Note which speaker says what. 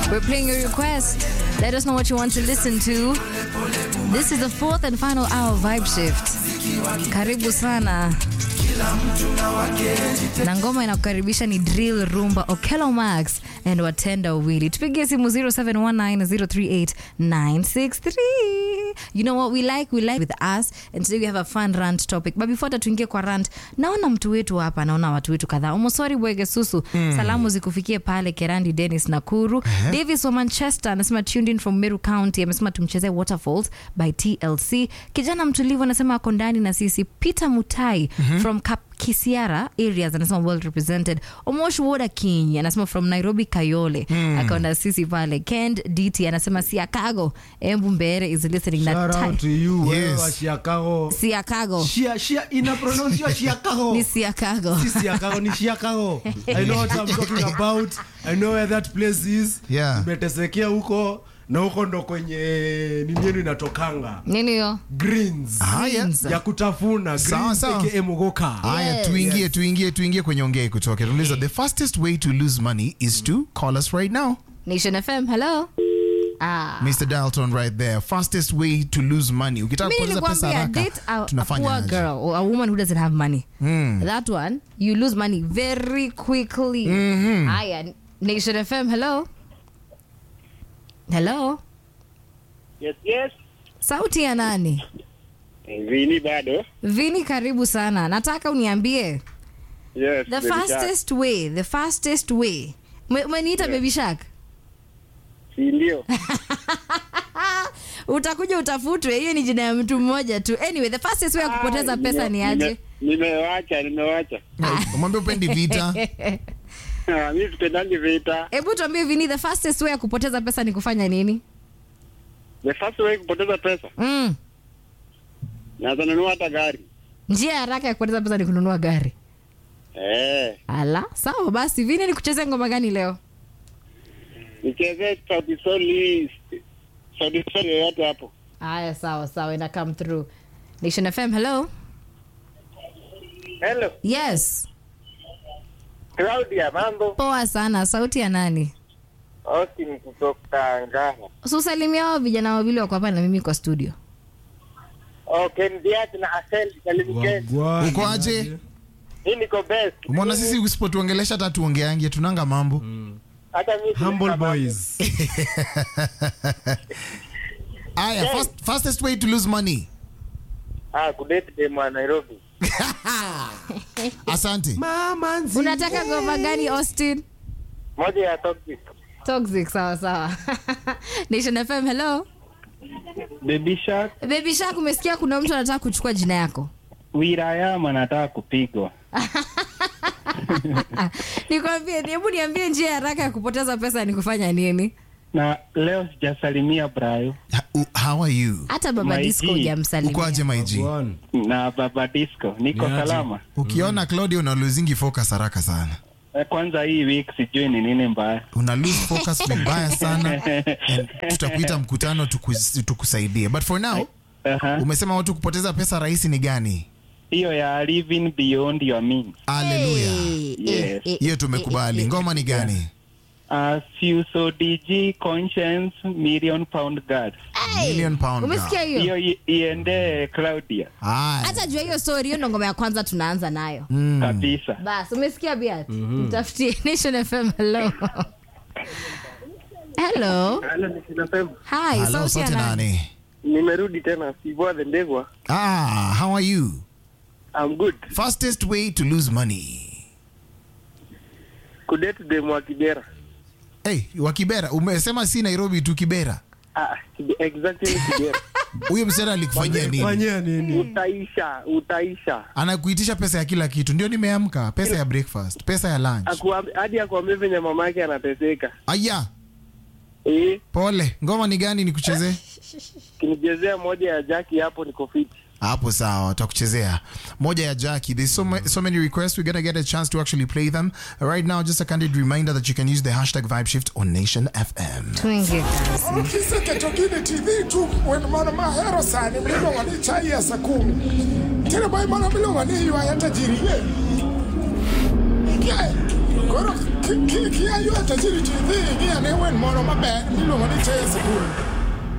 Speaker 1: We're playing your request. Let us know what you want to listen to. This is the fourth and final hour of Vibe Shift. Karibu sana. Na ngoma inakukaribisha ni Drill Rumba Okello Max and Watenda Wili. Tupigie simu 0719038963. You know what we like? We like with us. And today we have a fun rant topic. But before tuingie kwa rant, naona mtu wetu hapa, naona watu wetu kadhaa. Omosori Bwege Susu, salamu zikufikie pale Kerandi Dennis Nakuru. Davis wa Manchester anasema tuned in from Meru County, amesema tumchezee Waterfalls by TLC. Kijana mtulivu anasema ako ndani na sisi. Peter Mutai from Kap Kisiara areas anasema well represented. Omosh Woda King anasema from Nairobi Kayole akaona sisi pale. Kend DT anasema Siakago Embu Mbere is listening na
Speaker 2: Shout out to
Speaker 1: Tai-
Speaker 2: you, wewe
Speaker 3: Yes.
Speaker 2: wa Chicago.
Speaker 1: Siakago
Speaker 2: Shia, Shia, ina pronounce Chicago.
Speaker 1: ni Siakago.
Speaker 2: Si Chicago, ni Chicago. I know what I'm talking about. I know where that place is.
Speaker 3: Yeah.
Speaker 2: Nimetesekea huko na huko ndo kwenye nini yenu inatokanga.
Speaker 1: Nini hiyo?
Speaker 2: Greens.
Speaker 3: Haya.
Speaker 1: Greens.
Speaker 2: Ya kutafuna.
Speaker 3: Sawa,
Speaker 2: Greens
Speaker 3: sawa.
Speaker 2: aka Mugoka.
Speaker 3: haya
Speaker 1: Yes.
Speaker 3: tuingie tuingie tuingie kwenye ongee kutoka tuliza the fastest way to lose money is to call us right now
Speaker 1: Nation FM, hello. Ah.
Speaker 3: mr dalton right there fastest way to lose money ukitaka
Speaker 1: Mimi
Speaker 3: kupoteza pesa
Speaker 1: nilikwambia
Speaker 3: haraka
Speaker 1: date a, a
Speaker 3: tunafanya
Speaker 1: poor
Speaker 3: aje?
Speaker 1: girl or a woman who doesn't have money. That one, you lose money very quickly. Haya, Nation FM, hello. Hello.
Speaker 4: Yes, yes.
Speaker 1: Sauti ya nani?
Speaker 4: Vini bado.
Speaker 1: Vini, karibu sana. Nataka uniambie
Speaker 4: Yes.
Speaker 1: the
Speaker 4: baby shark.
Speaker 1: fastest way, the fastest way. Ume- Umeniita baby shark?
Speaker 4: Si ndio?
Speaker 1: Utakuja utafutwe, hiyo ni jina ya mtu mmoja tu. Anyway, the fastest way ya kupoteza
Speaker 4: Ah,
Speaker 1: pesa
Speaker 4: nime-
Speaker 1: ni aje?
Speaker 4: nime- Nimewacha, nimewacha.
Speaker 3: mwambie upendi vita
Speaker 4: Ah, Mimi sipendangi vita.
Speaker 1: Hebu tuambie Vini, the fastest way ya kupoteza pesa ni kufanya nini?
Speaker 4: The first way kupoteza pesa.
Speaker 1: Mm.
Speaker 4: Naweza nunua hata gari.
Speaker 1: Njia ya haraka ya kupoteza pesa ni kununua gari.
Speaker 4: Eh.
Speaker 1: Ala, sawa basi. Vini, ni kuchezea ngoma gani leo?
Speaker 4: Nichezee Sauti Sol hii. Sauti Sol yoyote hapo.
Speaker 1: Haya, sawa sawa, ina come through. Nation FM, hello.
Speaker 4: Hello.
Speaker 1: Yes,
Speaker 4: Claudia, mambo?
Speaker 1: poa sana. Sauti ya nani?
Speaker 4: Austin kutoka Ngara.
Speaker 1: Usalimia hao vijana wawili wako hapa na mimi kwa studio.
Speaker 4: Okay, Ndiati na Asel salimikeni.
Speaker 2: Wagwan.
Speaker 3: Uko aje?
Speaker 4: Hii niko best.
Speaker 3: umeona sisi usipotuongelesha hata tuongeange tunanga mambo
Speaker 4: Hata mimi
Speaker 2: Humble
Speaker 4: sina mambo.
Speaker 2: boys.
Speaker 3: aya fast, fastest way to lose money
Speaker 4: Ah, kudate dem wa Nairobi.
Speaker 3: asante
Speaker 2: Mama nzi.
Speaker 1: Unataka ngoma gani Austin?
Speaker 4: Moja ya toxic.
Speaker 1: Toxic, sawa sawa. Nation FM, hello.
Speaker 5: Baby Shark
Speaker 1: Baby Shark, umesikia kuna mtu anataka kuchukua jina yako?
Speaker 5: Wirayama anataka kupigwa.
Speaker 1: Nikwambie, hebu niambie njia ya haraka ya kupoteza pesa ni kufanya nini?
Speaker 5: Na leo sijasalimia Brayo
Speaker 3: Ha- u- how are you
Speaker 1: Hata baba
Speaker 5: My
Speaker 1: disco
Speaker 5: G.
Speaker 1: hujamsalimia.
Speaker 3: uko aje maiji
Speaker 2: Wagwan.
Speaker 5: na Baba Disco, niko
Speaker 2: Ni aje?
Speaker 5: salama.
Speaker 3: ukiona claudia una losing focus haraka sana
Speaker 5: Eh, Kwanza hii week sijui ni nini mbaya.
Speaker 3: una lose focus vibaya sana and tutakuita mkutano tukus- tukusaidie but for now
Speaker 5: Aha.
Speaker 3: umesema watu kupoteza pesa rahisi ni gani
Speaker 5: Hiyo ya living beyond your means.
Speaker 3: haleluya
Speaker 1: Eh,
Speaker 5: Yes.
Speaker 1: eh, eh,
Speaker 3: hiyo
Speaker 1: eh,
Speaker 3: tumekubali
Speaker 1: eh,
Speaker 3: ngoma ni gani
Speaker 5: Uh, Fuso DG Conscience Million Pound Guard.
Speaker 1: eh.
Speaker 3: Million pound
Speaker 1: Umesikia
Speaker 3: girl.
Speaker 1: hiyo?
Speaker 5: Hiyo i- iende Claudia
Speaker 3: Haya.
Speaker 1: Hata jua hiyo story, hiyo ndo ngoma ya kwanza tunaanza nayo.
Speaker 5: kabisa.
Speaker 1: Bas, umesikia Biat? Mtafutie Nation FM. Hello. Hello.
Speaker 4: Hello, ninasema.
Speaker 1: Hi,
Speaker 3: Hello,
Speaker 1: sauti ya
Speaker 3: sote
Speaker 1: nani?
Speaker 3: nani
Speaker 4: Nimerudi tena Sibwa the Ndegwa.
Speaker 3: ah how are you
Speaker 4: I'm good.
Speaker 3: fastest way to lose money
Speaker 4: Kudate dem wa Kibera.
Speaker 3: hey, wa kibera umesema si nairobi tu kibera
Speaker 4: Ah, Kibe- exactly Kibera.
Speaker 3: huyo msichana alikufanyia nini
Speaker 2: Fanyia nini?
Speaker 4: utaisha, utaisha.
Speaker 3: anakuitisha pesa ya kila kitu ndio nimeamka pesa ya breakfast pesa ya lunch
Speaker 4: Akuam- hadi akuambia venye mama yake anateseka.
Speaker 3: aya
Speaker 4: Eh,
Speaker 3: pole ngoma ni gani nikuchezee
Speaker 4: kinichezea moja ya Jackie hapo niko fit.
Speaker 3: hapo sawa takuchezea moja ya jackie there's so, ma so many requests we're gonna get a chance to actually play them right now just a candid reminder that you can use the hashtag vibe shift on nation fm
Speaker 1: Tuingie kazi.
Speaker 6: kisekecho kine tv tu wenu mana mahero sani mliluongo ni chai ya saa kumi tine bai mana miluongo ni ywaya tajiri ye Kiae, koro ki- ki- kia ywa tajiri tidhi ing'iya ne wen moro maber miluongo ni cheye sikul